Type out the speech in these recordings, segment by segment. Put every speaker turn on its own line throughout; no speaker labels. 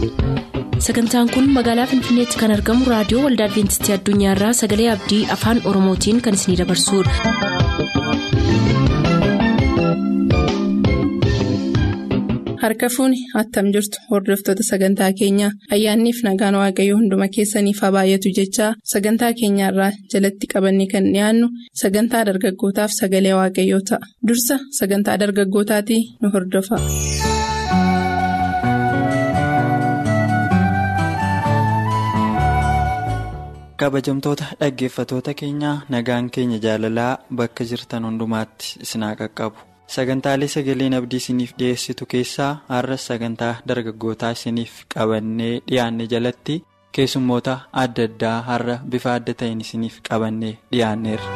sagantaan kun magaalaa finfinneetti kan argamu raadiyoo waldaa adventistii addunyaarraa sagalee abdii afaan oromootiin kan isinidabarsudha.
harka fuuni attam jirtu hordoftoota sagantaa keenyaa ayyaanniif nagaan waaqayyoo hunduma keessaniif haa baay'atu jechaa sagantaa keenyaarraa jalatti qabanne kan dhiyaannu sagantaa dargaggootaaf sagalee waaqayyoo ta'a dursa sagantaa dargaggootaatii nu hordofa.
kabajamtoota dhaggeeffatoota keenyaa nagaan keenya jaalalaa bakka jirtan hundumaatti isinaa qaqqabu sagantaalee sagaleen abdii isiniif dhiyeessitu keessaa har'as sagantaa dargaggootaa isiniif qabannee dhiyaanne jalatti keessummoota adda addaa har'a bifa adda ta'een isiniif qabannee dhiyaanneerra.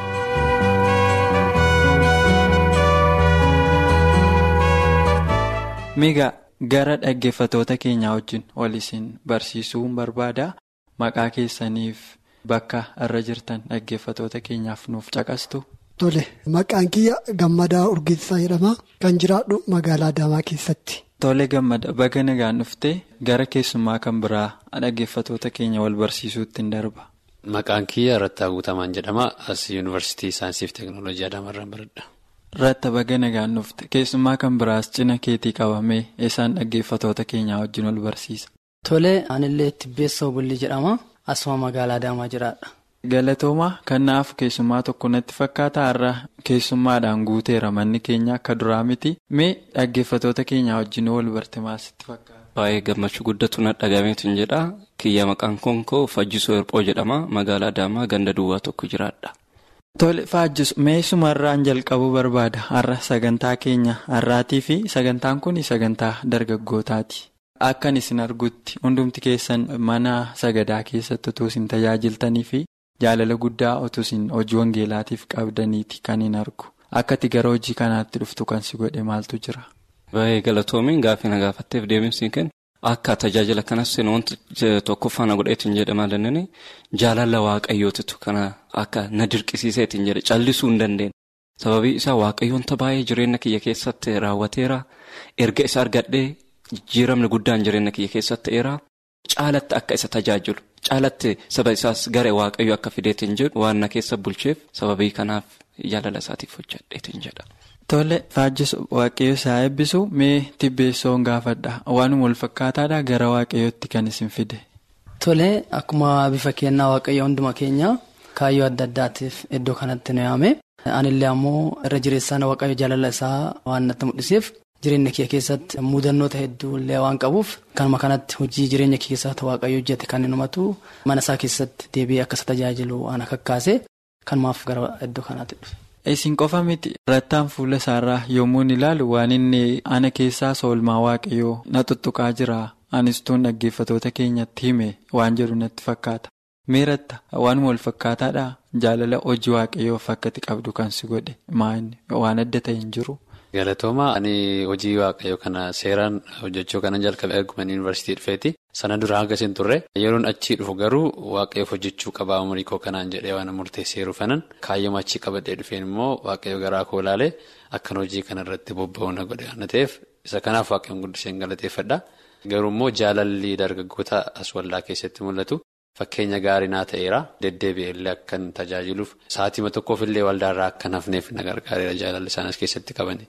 miga gara dhaggeeffatoota keenyaa wajjin ol isin barsiisuu barbaada maqaa keessaniif. Bakka irra jirtan dhaggeeffatoota keenyaaf nuuf caqastu.
Tole maqaan kiyya gammadaa urgeessaa jedhama kan jiraadhu magaalaa Adaamaa keessatti.
Tole gammada baga nagaan dhuftee gara keessummaa kan biraa dhaggeeffatoota keenya wal barsiisuutti hin darba.
Maqaan kiyya Rattaa Guutamaan jedhama as yuunivarsiitii saayinsii fi teeknooloojii Adaamarraa baradha.
Ratta baga nagaan dhufte keessummaa kan biraas cina keetii qabamee isaan dhaggeeffatoota keenyaa wajjin wal barsiisa.
Tole anillee Tibbeessoo Bulli jedhama. Asuma magaalaa Adaamaa jiraadha.
Galatooma kanaaf keessummaa tokko natti fakkaata har'a keessummaadhaan guuteera manni keenya akka duraa miti mee dhaggeeffatoota keenyaa wajjin wal barte maasitti fakkaata.
Baay'ee gammachuu guddatu na dhagameetu jedha kiyya maqaan konkoo Fajjisoo Hirphoo jedhama magaalaa Adaamaa ganda duwwaa tokko jiraadha.
Tole Fajjisu meeshumarraan jalqabuu barbaada har'a sagantaa keenya har'aatii fi sagantaan kun sagantaa dargaggootaati. Akkan isin argutti hundumti keessan mana sagadaa keessatti utuu isin tajaajiltanii fi jaalala guddaa utuu isin hojii wangeelaatiif qabdaniiti kan hin argu. Akkati gara hojii kanaatti dhuftu kan si godhe maaltu jira?
Baay'ee galatoomiin gaaffii na gaafatteef deemsi kennu akka tajaajila kanas wanti tokkoffaa na godheetiin jedhama dandeenye jaalala waaqayyootitu kana akka na dirqisiiseetiin jedhe callisuu hin dandeenye. Sababii isaa waaqayyoonta baay'ee jireenya kiyya keessatti raawwateera erga isa argadhee. Jijjiiramni guddaan jireenya kiyya keessatti ta'eera caalatti akka isa tajaajilu caalatti saba isaas gara waaqayyo akka fideetiin jedhu waan na keessa bulcheef sababii kanaaf jaalala isaatiif hojjadheetiin jedha.
Tole Fajjisu waaqayyo isaa eebbisu mee tibbeessoon gaafadha waanuma wal fakkaataadha gara waaqayyootti kan isin fide.
Tole akkuma bifa kennaa waaqayyo hunduma keenya kaayyoo adda addaatiif iddoo kanatti nu yaame anillee ammoo irra jireessaan waaqayyo jaalala isaa waan natti mul'iseef. Jireenya kee keessatti mudannoota hedduu illee waan qabuuf kanuma kanatti hojii jireenya kee keessatti waaqayyo hojjete kan inni himatu mana isaa keessatti deebi'ee akka isa tajaajilu waan kakkaase kanumaaf gara iddoo kanaatti dhufe.
Isin qofa miti rattaan fuula isaarraa yommuu ilaalu waan inni ana keessaa soolmaa waaqayyoo na tuttuqaa jira anistuun dhaggeeffatoota keenyatti hime waan jedhu natti fakkaata. Meeratta waanuma wal fakkaataadhaa jaalala hojii waaqayyoof akkati qabdu kan si godhe waan adda ta'e hin jiru.
Galatooma ani hojii waaqayyoo kana seeraan hojjechuu kanan jalqabe arguman yuunivarsiitii dhufeeti. Sana dura hanga isin turre yeroon achii dhufu garuu waaqayyoof hojjechuu qabaa umurii koo kanaan jedhee waan murteesseeru fanan kaayyoo achii qabadhee dhufeen immoo waaqayyoo garaa koo ilaalee akkan hojii kanarratti bobba'uu na godhe waan ta'eef isa kanaaf waaqayyoon guddiseen galateeffadha. Garuu immoo jaalalli dargaggoota as waldaa keessatti mul'atu. Fakkeenya gaarii naa ta'eera deddeebi'ee illee akkan tajaajiluuf sa'aatima tokkoof illee waldaarraa akkan hafneef na gargaareera jaalalli isaan as keessatti qabani.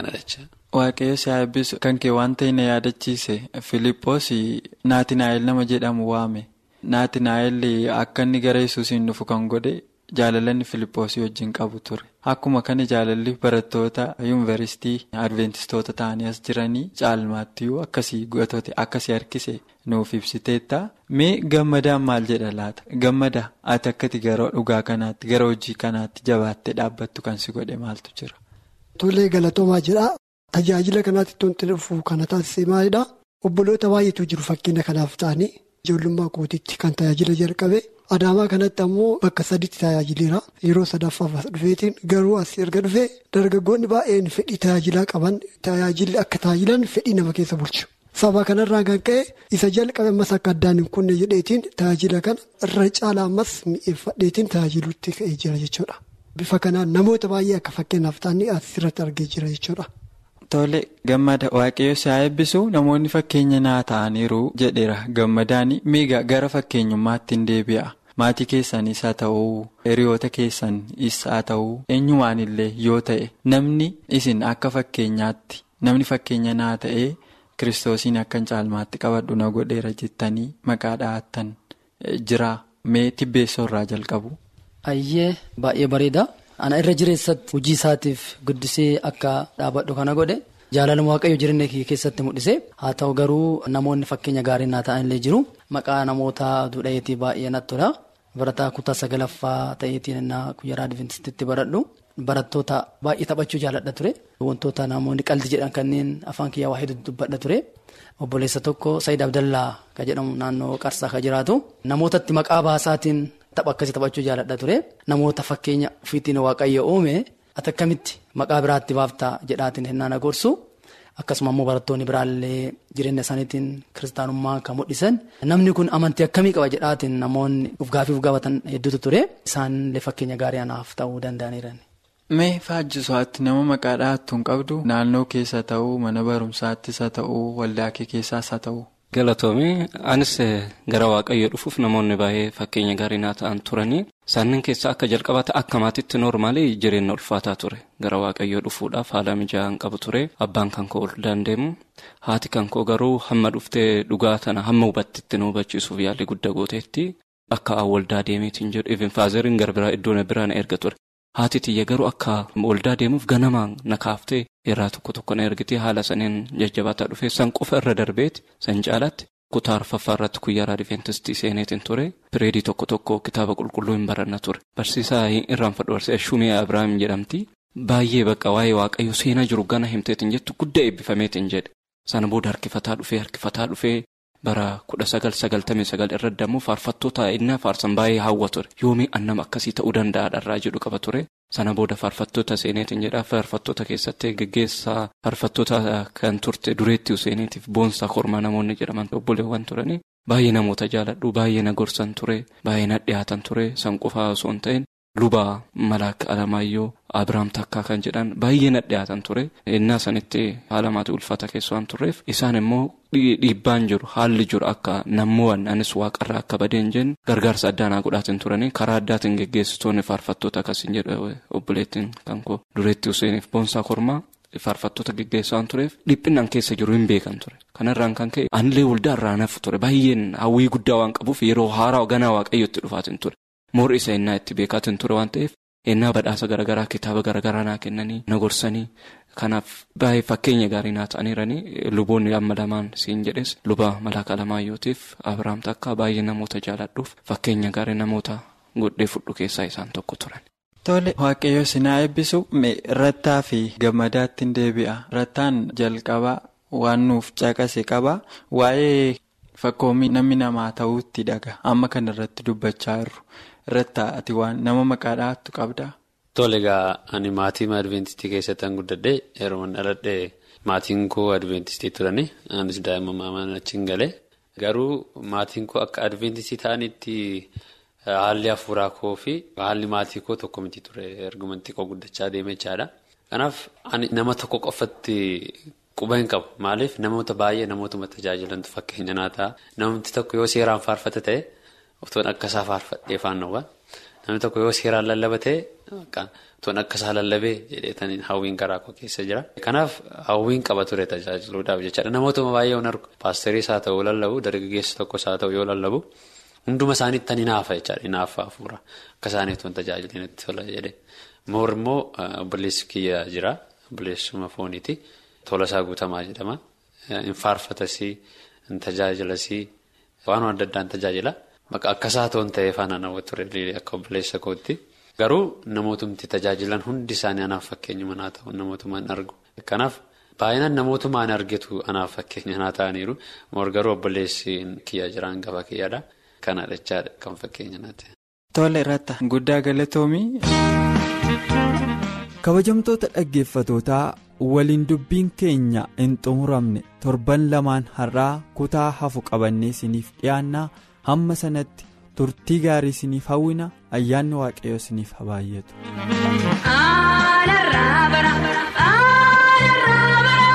Waaqayyo si eebbisu kan kee waan ta'e na yaadachiise Filiippoos Naatinaayil nama jedhamu waame. Naatinaayil akka inni gara Yesuusiin dhufu kan godhe jaalalanni Filiippoosii wajjin qabu ture. Akkuma kana jaalalli barattoota yuunivarsiitii Adventistoota ta'anii as jiranii caalmaattiyyuu akkasii gootota akkasii harkise nuuf ibsiteetta. Mee gammadaan maal jedha laata? Gammada ati akkati gara dhugaa kanaatti gara hojii kanaatti jabaattee dhaabbattu kan si godhe maaltu jira?
Tolee galatoomaa jedha. Tajaajila kanaatti tonti dhufu kana taasisee maalidhaa? Obboloota baay'eetu jiru fakkeenya kanaaf ta'anii ijoollummaa kootiitti kan tajaajila jalqabe. Adaamaa kanatti ammoo bakka sadiitti tajaajileera. Yeroo sadaffaaf as dhufeetiin garuu as erga dhufee dargaggoonni baay'een fedhii tajaajilaa qaban tajaajilli akka tajaajilan fedhii nama keessa bulchu. Saba kanarraa kan ka'e isa jalqabe ammas akka addaan hin kunne jedheetiin tajaajila kana irra caalaa ammas mi'eeffadheetiin tajaajiluutti ka'ee jira jechuudha. Bifa kanaan namoota baay'ee akka fakkeenyaaf ta'anii asirratti argee jira jechuudha.
Tole gammada waaqayyo si haa eebbisu namoonni fakkeenya naa ta'aniiru jedheera gammadaan miiga gara fakkeenyummaatti hin deebi'a. Maatii keessanis haa ta'uu hiriyoota keessanis haa ta'uu eenyumaan illee yoo ta'e namni isin akka fakkeenyaatti namni fakkeenya naa ta'ee kiristoosiin akkan caalmaatti qabadhu na godheera jettanii maqaa dhahattan jira mee tibbeessoo irraa jalqabu.
Ayyee baay'ee bareeda. Ana irra jireessatti hojii isaatiif guddisee akka dhaabadhu kana godhe jaalala waaqayyo jireenya kee keessatti mul'ise haa ta'u garuu namoonni fakkeenya gaarii naa ta'anillee jiru maqaa namoota duudhayeetii baay'ee natti tola barataa kutaa sagalaffaa ta'eetiin innaa guyyaa adventistitti baradhu barattoota baay'ee taphachuu jaaladha ture wantoota namoonni qaldi jedhan kanneen afaan kiyyaa waa hedduu dubbadha ture obboleessa tokko Saayid Abdallaa kan jedhamu naannoo Qarsaa kan jiraatu namootatti maqaa baasaatiin. Tapha akkasii taphachuu jaaladha ture namoota fakkeenya ofiitiin waaqayyo uume ati akkamitti maqaa biraatti baaftaa jedhaatiin hennaan agorsu akkasuma immoo barattoonni biraallee jireenya isaaniitiin kiristaanummaa kan mul'isan namni kun amantii akkamii qaba jedhaatiin namoonni uf gaafii uf gaafatan hedduutu ture isaanillee fakkeenya gaarii anaaf ta'uu danda'aniiran.
Mee faajjisuwaatti nama maqaa dhahattu hin qabdu naannoo keessa ta'uu mana barumsaattis haa ta'uu waldaa kee keessaas haa ta'uu.
Galatoomii anis gara waaqayyoo dhufuuf namoonni baay'ee fakkeenya gaarii naa ta'an turanii isaaniin keessaa akka jalqabaate akka maatiitti noormaalii jireenya ulfaataa ture gara waaqayyoo dhufuudhaaf haala mijaa'an qabu ture abbaan kan koo ol dandeemu haati kan koo garuu hamma dhuftee dhugaa tana hamma hubattitti nu hubachiisuuf yaalii guddaa gooteetti akka waldaa deemeetiin jedhu even faazeriin gara biraa iddoo biraa na erga ture. Haati tiyya garuu akka waldaa deemuuf ganamaan na kaaftee irraa tokko tokko na ergitee haala saniin jajjabaataa dhufee san qofa irra darbeeti san caalaatti kutaa arfaffaa irratti guyyaa raadiveentistii seeneetiin ture pireedii tokko tokko kitaaba qulqulluu hin baranna ture barsiisaa irraanfadhu barsiisaa shumee abiraam jedhamti baay'ee bakka waa'ee waaqayyo seenaa jiru gana himteetiin jettu guddaa eebbifameetiin jedhe sana booda harkifataa dhufee harkifataa dhufee. bara kudha sagal sagaltamii sagal irra dammoo faarfattoota inni faarsan baay'ee hawwa ture yoomii annama akkasii ta'uu danda'a dharraa jedhu qaba ture sana booda faarfattoota seeneetiin jedhaa faarfattoota keessatti geggeessaa faarfattoota kan turte dureetti seeneetiif boonsaa kormaa namoonni jedhaman obboleewwan turanii baay'ee namoota jaaladhu baay'ee na gorsan ture baay'ee na dhiyaatan ture san qofaa osoo hin ta'in lubaa malaaka alamaayyoo abiraam takkaa kan jedhan baay'ee na dhiyaatan ture innaa sanitti haala maatii ulfaata keessa waan turreef isaan immoo dhiibbaan jiru haalli jiru akka namoowwan anis waaqarraa akka badeen jennu gargaarsa addaanaa godhaatiin turanii karaa addaatiin geggeessitoonni faarfattoota akkasiin jedhu obboleettiin kan koo dureetti useeniif boonsaa kormaa faarfattoota geggeessaa tureef dhiphinaan keessa jiru hin beekan ture kanarraan kan ka'e anillee waldaa irraa nafu ture baay'een hawwii guddaa waan qabuuf yeroo haaraa ganaa waaqayyotti dhufaatiin ture. Moorri isa innaa itti beekaatiin ture waan ta'eef innaa badhaasa garaagaraa kitaaba garaagaraa naa kennanii na gorsanii kanaaf baay'ee fakkeenya gaarii naa ta'aniiranii luboonni amma lamaan siin jedhes luba malaaka alamaayyootiif abiraam takkaa baay'ee namoota jaaladhuuf fakkeenya gaarii namoota godhee fudhu keessaa isaan tokko turan.
Tole waaqayyo sinaa eebbisu rattaa fi gammadaatti hin deebi'a rattaan jalqabaa waan nuuf caqase qaba waa'ee. Fakkoomii namni namaa ta'uutti dhaga amma kan irratti dubbachaa jirru irratti ati waan nama maqaa dhahattu qabdaa.
Tole egaa ani maatii adventistii keessatti kan guddadhe yeroo dhaladhe maatiin koo adventistii turani anis daa'ima maamaan achiin galee garuu maatiin koo akka adventistii ta'anitti haalli hafuuraa koo fi haalli maatii koo tokko miti ture argumentii koo guddachaa deemee jechaadha. Kanaaf ani nama tokko qofatti. Quba hin qabu maaliif namoota baay'ee namootuma tajaajilantu fakkeenya naa ta'a namni tokko yoo seeraan faarfata ta'e otoon akkasaa faarfadhee faannawwan namni tokko yoo seeraan lallaba ta'e otoon akkasaa lallabee jedheetaniin hawwiin garaa koo keessa jira. Kanaaf hawwiin qaba ture tajaajiluudhaaf jechaadha namootuma baay'ee yoo argu paastariis haa ta'u lallabu dargaggeessa tokkos haa ta'u yoo lallabu hunduma isaaniitti ni naafa jechaadha ni naafa hafuura akka isaanii otoon tajaajiliin itti tola jedhee moor immoo obboleessi kiyya jira obboleessuma fooniiti. Tolasaa guutamaa jedhama. Hin faarfatasii, hin tajaajilasii, waan adda addaa hin tajaajila. Maqaa akkasaa toon ta'ee faana nama ture akka obboleessa kootti. Garuu namootumti tajaajilan hundi isaanii anaaf fakkeenya manaa ta'u namootumaan argu. Kanaaf baay'inaan namootumaan argitu anaaf fakkeenya manaa ta'aniiru. Moor garuu obboleessi kiyya jiraan gaba kiyyaadha. Kana dhachaadha kan fakkeenya naa ta'e.
Tole irratti guddaa galatoomii.
kabajamtoota dhaggeeffatootaa waliin dubbiin keenya hin xumuramne torban lamaan har'aa kutaa hafu qabannee isiniif dhiyaannaa hamma sanatti turtii gaarii isiniif hawwina ayyaanni waaqayyo isiniif habaayyetu.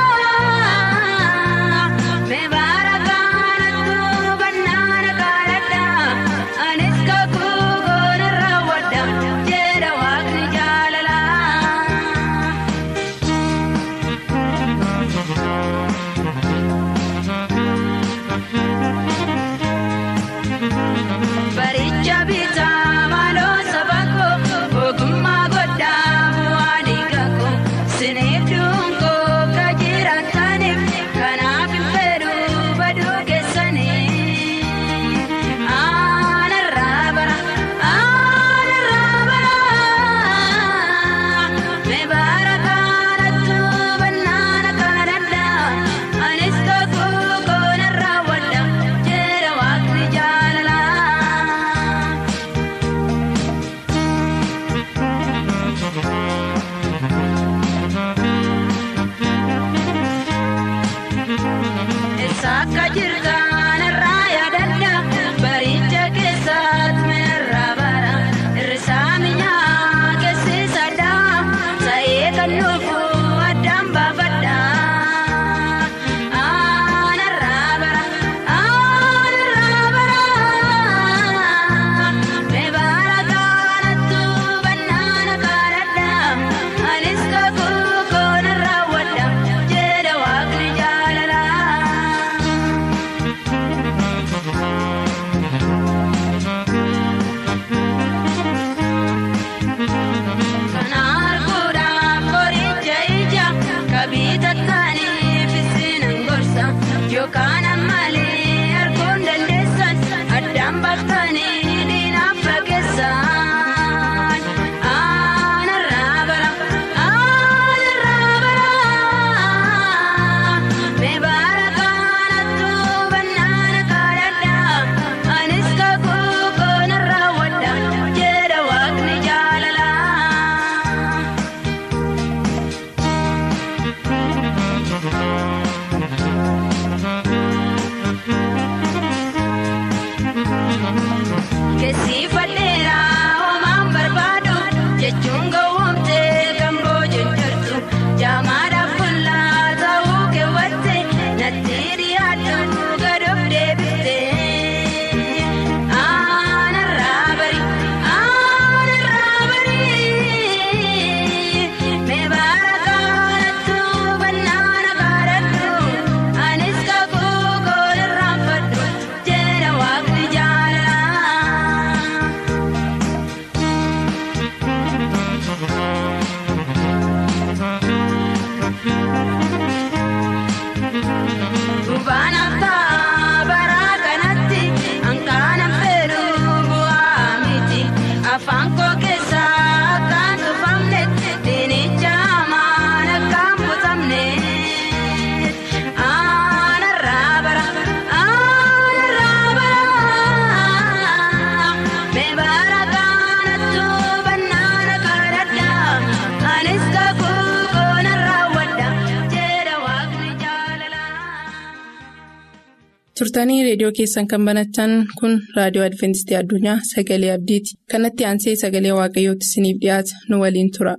turtanii reediyoo keessan kan banatan kun raadiyoo adventistii addunyaa sagalee abdiiti kanatti aansee sagalee waaqayyootti isiniif dhiyaata nu waliin tura.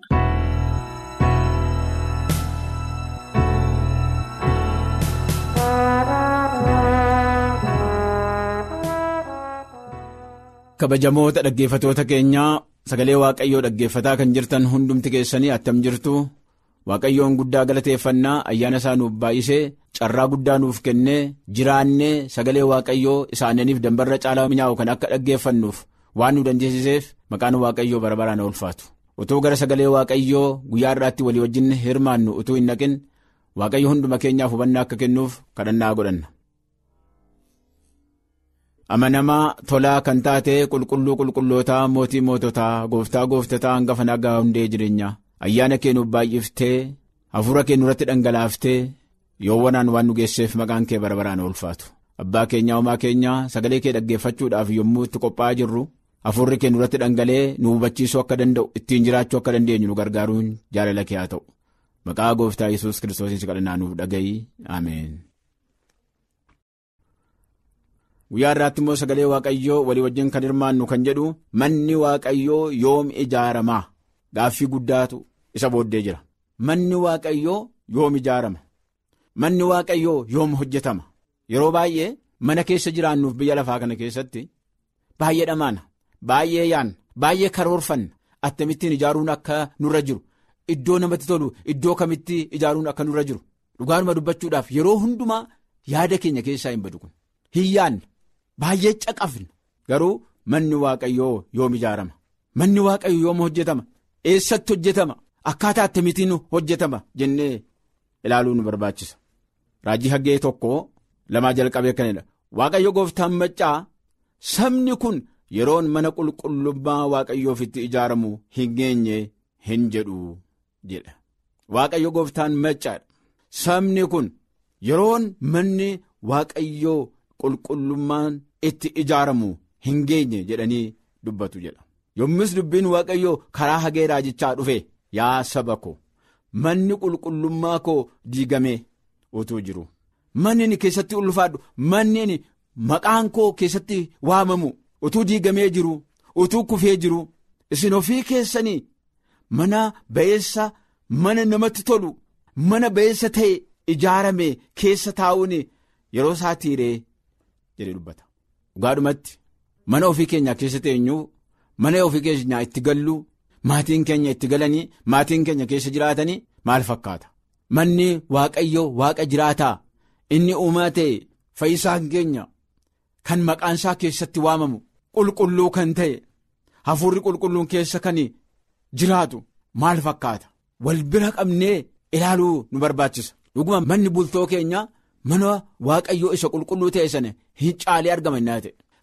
kabajamoota dhaggeeffatoota keenyaa sagalee waaqayyoo dhaggeeffataa kan jirtan hundumti keessanii attam jirtu waaqayyoon guddaa galateeffannaa ayyaana isaa nuuf baay'isee carraa guddaa nuuf kennee jiraannee sagalee waaqayyoo isaaniif dambarra caalaa mi'aawu kan akka dhaggeeffannuuf waan nu dandeessiseef maqaan waaqayyoo bara baraan ulfaatu utuu gara sagalee waaqayyoo guyyaa irraatti walii wajjin hirmaannu utuu hin naqin waaqayyo hunduma keenyaaf hubannaa akka kennuuf kadhannaa godhanna. amanamaa tolaa kan taate qulqulluu qulqullootaa mootii moototaa gooftaa gooftataa hangafa nagaa hundee jireenyaa ayyaana kee nuuf baay'iftee hafuura kee nurratti dhangalaaftee yoowwanaan waan nu geesseef maqaan kee bara baraan ulfaatu abbaa keenyaa homaa keenyaa sagalee kee dhaggeeffachuudhaaf yommuu itti qophaa'aa jirru hafuurri kee nurratti dhangalee nu hubachiisuu akka danda'u ittiin jiraachuu akka dandeenyu nu gargaaruun jaalala kee haa ta'u maqaa gooftaa yesus kiristoosiin kadhannaa nuuf dhaga'i ameen. guyyaa irraatti immoo sagalee waaqayyoo walii wajjin kan hirmaannu kan jedhu manni waaqayyoo yoom ijaaramaa gaaffii guddaatu isa booddee jira manni waaqayyoo yoom ijaarama manni waaqayyoo yoom hojjetama yeroo baay'ee mana keessa jiraannuuf biyya lafaa kana keessatti baay'ee dhamaana baay'ee yaanna baay'ee karoorfanna attamittiin ijaaruun akka nurra jiru iddoo namatti tolu iddoo kamitti ijaaruun akka nurra jiru dhugaanuma dubbachuudhaaf yeroo hundumaa yaada keenya keessaa hin badu kun hin yaanna. Baay'ee caqafna garuu manni waaqayyoo yoom ijaarama manni waaqayyoo yoom hojjetama eessatti hojjetama akkaataa akkamittiin hojjetama jennee ilaaluu nu barbaachisa raajii haggee tokko lamaa jalqabee kanadha waaqayyo gooftaan maccaa sabni kun yeroon mana qulqullummaa waaqayyoof itti ijaaramu hin geenye hin jedhu jedha waaqayyo gooftaan maccaadha sabni kun yeroon manni waaqayyoo. qulqullummaan itti ijaaramu hin geenye jedhanii dubbatu jedha yommus dubbiin waaqayyoo karaa hagee raajichaa dhufe yaa saba ko manni qulqullummaa koo diigamee utuu jiru manni inni keessatti ulfaadhu manni inni maqaan koo keessatti waamamu utuu diigamee jiru utuu kufee jiru isin ofii keessanii mana ba'eessa mana namatti tolu mana ba'eessa ta'e ijaarame keessa taa'uun yeroo isaa tiiree. jedhee dubbata dhugaadhumatti mana ofii keenyaa keessa teenyuu mana ofii keenyaa itti gallu maatiin keenya itti galanii maatiin keenya keessa jiraatanii maal fakkaata manni waaqayyo waaqa jiraataa inni uumaa ta'e fayyisaan keenya kan maqaan isaa keessatti waamamu qulqulluu kan ta'e hafuurri qulqulluun keessa kan jiraatu maal fakkaata wal bira qabnee ilaaluu nu barbaachisa dhuguma manni bultoo keenyaa. mana waaqayyoo isa qulqulluu ta'e sana hin caalee argama innaa ta'e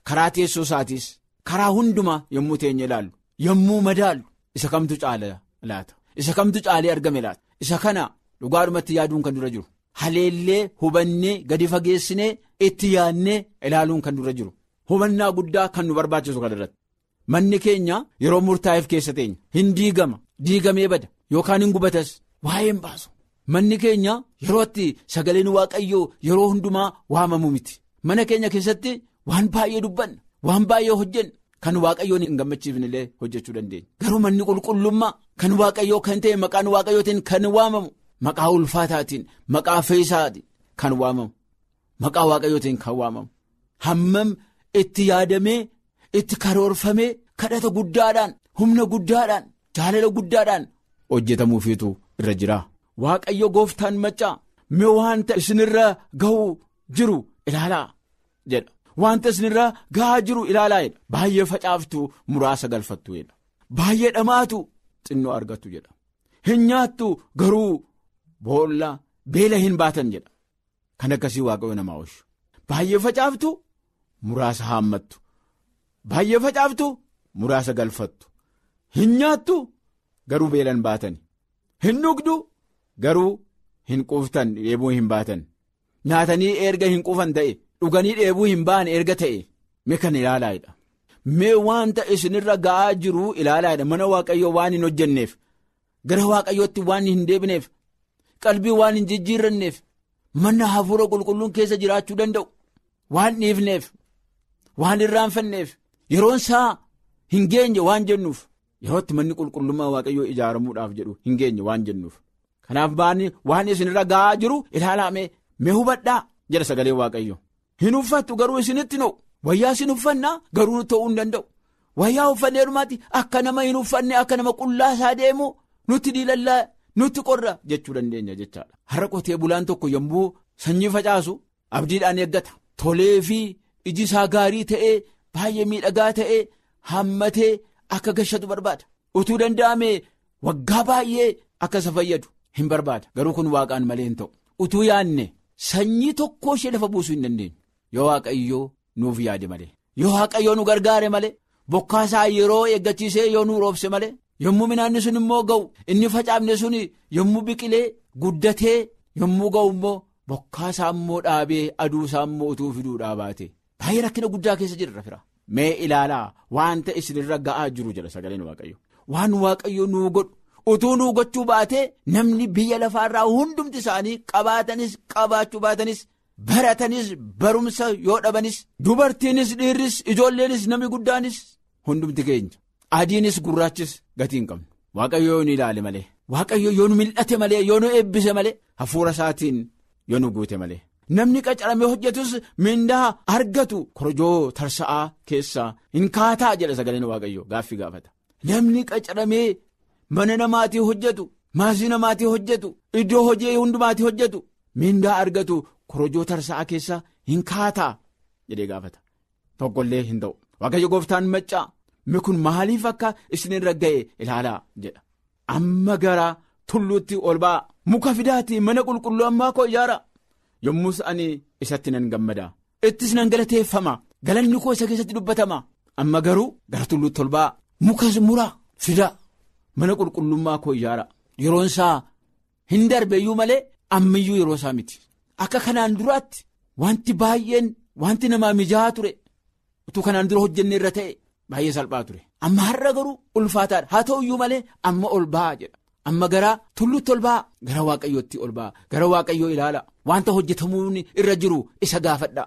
karaa teessoo isaatis karaa hundumaa yommuu teenye ilaallu yommuu madaallu isa kamtu caala laata isa kamtu caalee argame laata isa kana dhugaadhumatti yaaduun kan dura jiru haleellee hubannee gadi fageessinee itti yaadnee ilaaluun kan dura jiru hubannaa guddaa kan nu barbaachisu kan irratti manni keenya yeroo murtaa'eef keessa teenya hin diigama diigamee bada yookaan hin gubatas waa'ee hin baasu. Manni keenya yeroo itti sagaleen waaqayyoo yeroo hundumaa waamamu miti. Mana keenya keessatti waan baay'ee dubbanna. Waan baay'ee hojjenna. Kan waaqayyoon hin gammachiifne illee hojjechuu dandeenya. Garuu manni qulqullummaa kan waaqayyoo kan ta'e maqaan waaqayyootiin kan waamamu. Maqaa ulfaataatiin maqaa feesaatiin kan waamamu. Maqaa waaqayyootiin kan waamamu. Hammam itti yaadamee itti karoorfamee kadhata guddaadhaan humna guddaadhaan jaalala guddaadhaan hojjetamuufiitu irra jira. Waaqayyo gooftaan maccaa mee wanta isinirra ga'uu jiru ilaalaa jedha. Wanta isinirra ga'aa jiru ilaalaa jedha. Baay'ee facaaftu muraasa galfattu jedha. Baay'ee dhamaatu xinnoo argattu jedha. Hin nyaattu garuu boolla beela hin baatan jedha. Kan akkasii waaqayyo namaa oolchu. Baay'ee facaaftu muraasa haammattu. Baay'ee facaaftu muraasa galfattu. Hin nyaattu garuu beela hin baatan. Hin dhugdu. Garuu hin quuftan dheebuu hin baatan nyaatanii erga hin quufan ta'e dhuganii dheebuu hin baane erga ta'e mee kan ilaalaadha. Mee wanta isinirra ga'aa jiru ilaalaadha mana waaqayyoo waan hin hojjenneef gara waaqayyootti waan hin deebineef qalbii waan hin jijjiirranneef mana hafuura qulqulluun keessa jiraachuu danda'u waan dhiifneef waan irraanfanneef yeroon isaa hin geenye waan jennuuf yerootti manni qulqullummaa waaqayyoo ijaaramuudhaaf jedhu hin geenye waan jennuuf. Kanaaf baanni waan isinirra ga'aa jiru ilaalame mee hubadhaa jedha sagalee waaqayyo. Hin uffattu garuu isinitti na'u wayyaa isin uffannaa garuu ta'uu hin danda'u. Wayyaa uffannee dhumaatti akka nama hin uffanne akka nama qullaasaa deemu nutti diilallaa nutti qorra jechuu dandeenya jechaadha. Har'a qotee bulaan tokko yommuu sanyii facaasu abdiidhaan eeggata. Tolee fi iji isaa gaarii ta'ee baay'ee miidhagaa ta'ee hammatee akka gashatu barbaada. Utuu danda'ame waggaa baay'ee akka isa fayyadu. Hin barbaada garuu kun waaqaan malee hin ta'u utuu yaadne sanyii tokko ishee lafa buusuu hin dandeenyu yoo waaqayyoo nuuf yaade malee yoo waaqayyoo nu gargaare malee bokkaasaa yeroo eeggachiisee yoo nu roobse malee yommuu minaanni sun immoo ga'u inni facaafne sun yommuu biqilee guddatee yommuu ga'u immoo bokkaasaa immoo dhaabee aduusaa immoo utuu fiduudhaa baate baay'ee rakkina guddaa keessa jirra fira mee ilaalaa wanta isinirra ga'aa jiru jedha sagaleen waaqayyo waan waaqayyo nuu godhu. utuu nuu gochuu baatee namni biyya lafaarraa hundumti isaanii qabaatanis qabaachuu baatanis baratanis barumsa yoo dhabanis dubartiinis dhiirris ijoolleenis namni guddaanis hundumti keenya adiinis gurraachis gatii hin qabnu waaqayyo yoo nu ilaale malee waaqayyo yoo nu mil'ate malee yoo nu eebbise malee hafuura isaatiin yoo nu guute malee namni qacaramee hojjetus mindaa argatu korojoo tarsa'aa keessaa hin kaataa jedha sagaleen waaqayyo gaaffii gaafata namni qacaramee. Mana namaatii hojjetu maasii namaatii hojjetu iddoo hojii hundumaatii hojjetu mindaa argatu korojoo tarsa'aa keessa hin kaataa jedhee gaafata tokkollee hin ta'u waaqayyo gooftaan maccaa mi kun maaliif akka isinirra ga'e ilaalaa jedha amma gara tulluutti ol ba'a muka fidaatii mana qulqullummaa koo ijaara yommus ani isatti nan gammada ittis nan galateeffama galanni koo isa keessatti dubbatama amma garuu gara tulluutti ol ba'a mukas muraa fida. Mana qulqullummaa koo ijaara yeroon isaa hin darbeeyyuu malee ammayyuu yeroo isaa miti akka kanaan duraatti wanti baay'een wanti namaa mijaa'aa ture utuu kanaan dura hojjenne irra ta'e baay'ee salphaa ture amma har'a garuu ulfaataadha haa ta'uyyuu malee amma ol ba'aa jedha amma gara tulluutti ol ba'aa gara waaqayyootti ol ba'aa gara waaqayyoo ilaala wanta hojjetamuun irra jiru isa gaafadha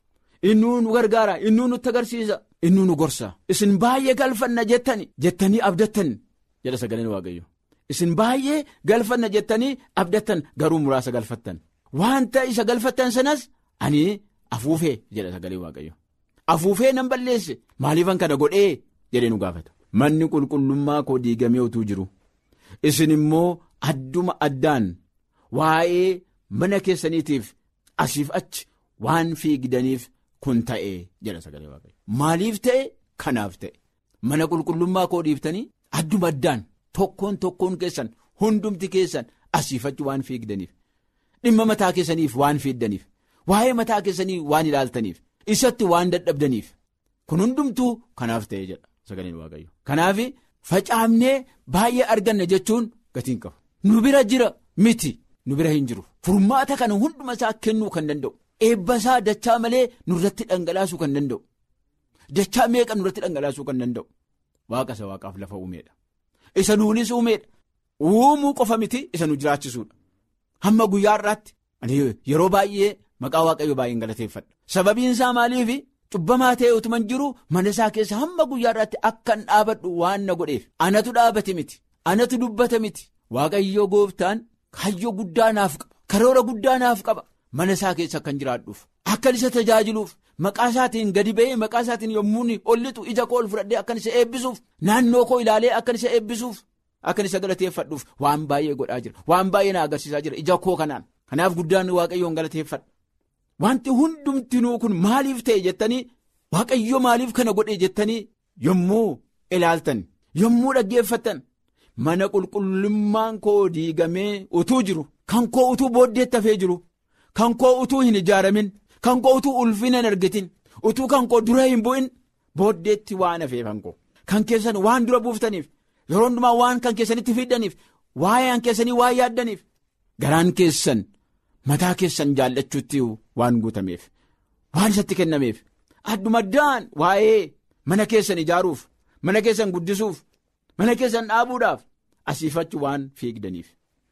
innuu nu gargaara innuu nutti agarsiisa innuu nu gorsa isin baay'ee galfanna jettani jettanii abdattan. jedha sagaleen waaqayyo isin baay'ee galfanna jettanii abdattan garuu muraasa galfattan wanta isa galfattan sanas ani afuufee jedha sagaleen waaqayyo afuufee nan balleesse maaliifan kana godhee jedhee nu gaafata manni qulqullummaa koo diigamee utuu jiru isin immoo adduma addaan waa'ee mana keessaniitiif asiif achi waan fiigdaniif kun ta'e jedha sagalee waaqayyo maaliif ta'e kanaaf ta'e mana qulqullummaa koo dhiiftanii. Adduma addaan tokkoon tokkoon keessan hundumti keessan asiifachi waan fiigdaniif dhimma mataa keessaniif waan fiiddaniif waa'ee mataa keessanii waan ilaaltaniif isatti waan dadhabdaniif kun hundumtuu kanaaf ta'ee jedha sagaleen waaqayyo kanaaf facaafnee baay'ee arganna jechuun gatiin qabu nu bira jira miti nu bira hin jiru furmaata kana hunduma isaa kennuu kan danda'u eebba isaa dachaa malee nurratti dhangalaasuu kan danda'u dachaa meeqa nurratti dhangalaasuu kan danda'u waaqa isa waaqaaf lafa uumeedha isa nuunis uumeedha uumuu qofa miti isa nu jiraachisuudha hamma guyyaa irraatti yeroo baay'ee maqaa waaqayyo baay'een galateeffadha sababiin isaa maaliif cubbamaa ta'e utuman jiru mana isaa keessa hamma guyyaa irraatti akkan dhaabadhu waan na godheef anatu dhaabate miti anatu dubbata miti waaqayyo gooftaan hayyoo guddaa naaf qaba karoora guddaa naaf qaba mana isaa keessa akkan jiraadhuuf akkan isa tajaajiluuf maqaa isaatiin gadi ba'ee maqaa isaatiin yommuu ol lixu ija koo ol fudhadhee akkan isa eebbisuuf naannoo koo ilaalee akkan isa eebbisuuf akkan isa galateeffadhuuf waan baay'ee godhaa jira waan baay'ee na agarsiisaa jira ija koo kanaan kanaaf guddaan waaqayyoon galateeffadha. Wanti hundumtinuu kun maaliif ta'e jettanii waaqayyo maaliif kana godhe jettanii yommuu ilaaltan yommuu dhaggeeffatan mana qulqullummaan koo diigamee utuu jiru kan koo utuu booddeetti hafee jiru kan koo utuu hin ijaaramin kan koo utuu ulfina hin argatin utuu kan koo dura hin bu'in booddeetti waan hafeef kan koo kan keessan waan dura buuftaniif yeroo hundumaa waan kan keessanitti fiddaniif waa'ee keessanii waan yaaddaniif garaan keessan. mataa keessan jaallachuutti waan guutameef waan isatti kennameef addumaddaan waa'ee mana keessan ijaaruuf mana keessan guddisuuf mana keessan dhaabuudhaaf asiifachu waan fiigdaniif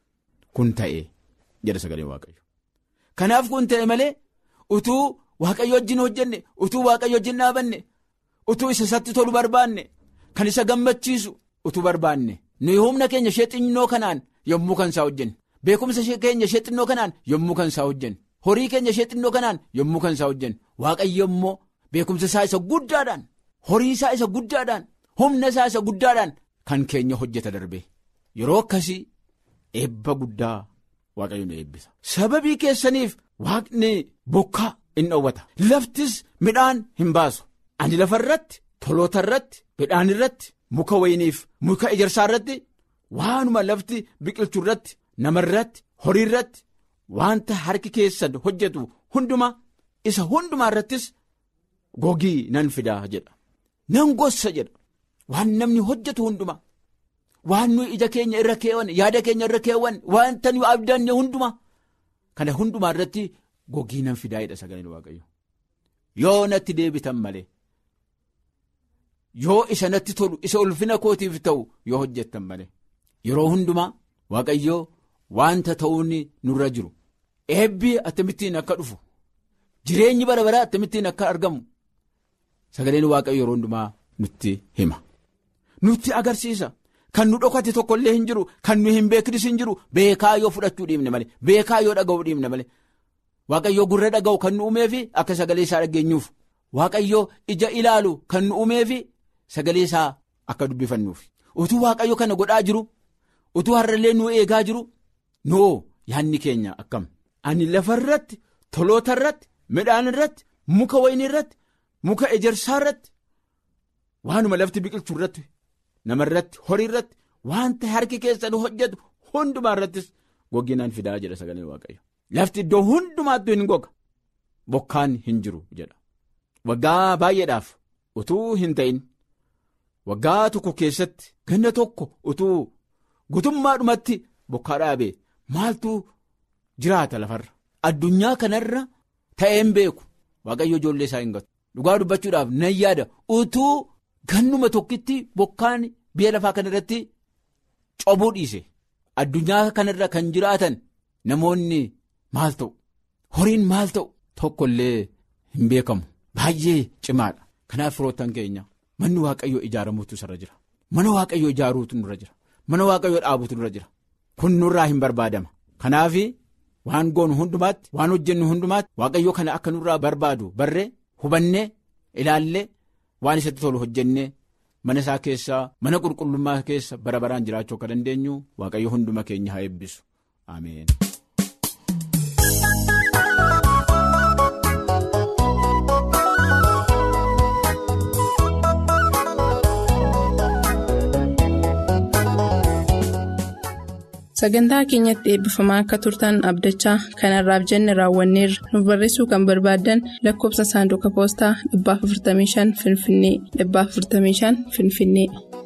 kun ta'e jedha sagalee waaqayyo kanaaf kun ta'e malee utuu waaqayyo wajjin hojjenne utuu waaqayyo wajjin dhaabanne utuu isa isatti tolu barbaanne kan isa gammachiisu utuu barbaanne nuyi humna keenya ishee xinnoo kanaan yommuu kan isaa hojjenne. beekumsa keenya ishee xinnoo kanaan yommuu kan isaa hojjennu horii keenya ishee xinnoo kanaan yommuu kan isaa hojjennu waaqayyo immoo beekumsa isaa isa guddaadhaan horii isaa isa guddaadhaan humna isaa isa guddaadhaan kan keenya hojjeta darbe yeroo akkasii eebba guddaa waaqayyo nu eebbisa sababii keessaniif waaqni bokkaa in dhoowwata laftis midhaan hin baasu ani lafa irratti toloota irratti midhaan irratti muka wayiniif muka ejersaa irratti waanuma lafti biqilchuu irratti. nama irratti horii irratti wanta harki keessan hojjetu hunduma isa hundumaa irrattis gogii nan fidaa jedha nan gossa jedha waan namni hojjetu hunduma waan nuyi ija keenya irra keewwan yaada keenya irra keewwan wanta nuyi abdanne hunduma kana hundumaa irratti gogii nan fidaa jedha sagaleen waaqayyo yoo natti deebitan malee yoo isa natti tolu isa ulfina kootiif ta'u yoo hojjettan malee yeroo hundumaa waaqayyoo. Wanta ta'uun nurra jiru eebbi akkamittiin akka dhufu jireenyi bara baraa akkamittiin akka argamu sagaleen waaqayyo yeroo hundumaa nutti hima nutti agarsiisa kan nu dhokate tokko illee hin jiru kan nu hin beeknis hin jiru beekaa yoo fudhachuu dhiibne malee beekaa yoo dhaga'uu dhiibne malee waaqayyoo gurra dhaga'u kan nu uumeefi akka sagalee isaa dhageenyuuf waaqayyoo ija ilaalu kan nu uumeefi sagalee isaa akka dubbifannuuf utuu waaqayyo kana godhaa jiru utuu har'allee nu eegaa jiru. noo yaadni keenya akkam ani lafa irratti toloota irratti midhaan irratti muka wayinii irratti muka ejersaa irratti waanuma lafti biqilchuu irratti nama irratti horii irratti wanta harki keessan hojjetu hundumaa irrattis goginaan fidaa jedha sagalee waaqayyo lafti iddoo hundumaattuu hin goga bokkaan hin jiru jedha waggaa baay'eedhaaf utuu hin ta'in waggaa tokko keessatti ganna tokko utuu gutummaadhumatti bokkaa dhaabee. Maaltu jiraata lafarra addunyaa kanarra ta'een beeku waaqayyo ijoollee isaa hin gatu dhugaa dubbachuudhaaf nan yaada utuu gannuma tokkitti bokkaan biyya lafaa kanarratti cobuu dhiise addunyaa kanarra kan jiraatan namoonni maal ta'u horiin maal ta'u tokko illee hin beekamu baay'ee cimaadha kanaaf firoottan keenya manni waaqayyo ijaaramuutu irra jira mana waaqayyo ijaaruutu nurra jira mana waaqayyo dhaabuutu nurra jira. kun nurraa hin barbaadama kanaaf waan goonu hundumaatti waan hojjennu hundumaatti waaqayyo kana akka nurraa barbaadu barree hubannee ilaallee waan isatti tolu hojjennee mana isaa keessaa mana qulqullummaa keessa bara baraan jiraachuu akka dandeenyu waaqayyo hunduma keenya haa eebbisu ameen.
sagantaa keenyatti eebbifamaa akka turtan abdachaa kanarraaf jenne raawwanneerra nuuf barreessuu kan barbaaddan lakkoobsa saanduqa poostaa 455 finfinnee 455 finfinnee.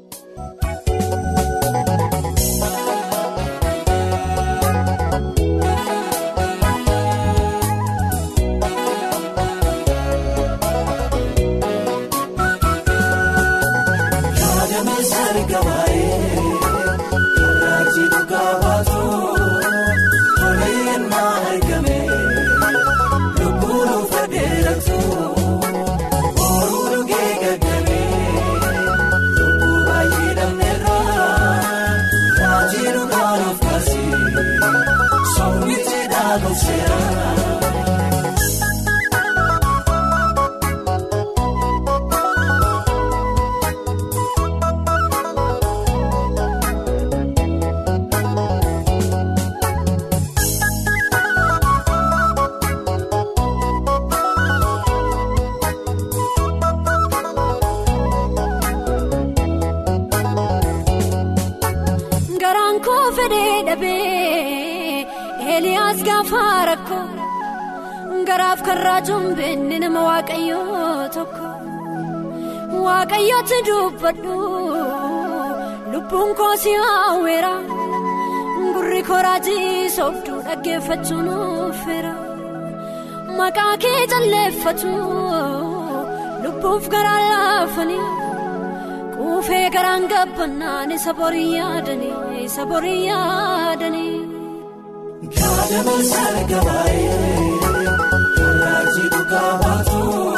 Eliyaas gaafa rakkoo garaaf karraa jumbeenne nama waaqayyoo tokko waaqayyooti dubbadhu lubbuun koosi hawweera gurri koraajii sooftuu dhaggeeffachuun feera maqaa kee jalleeffatu lubbuuf garaa laafanii quufee garaan gabbannaan isa borii yaadanii isa borii yaadanii.
Kaadama sargabaayee, karraajii dhugaa baatu.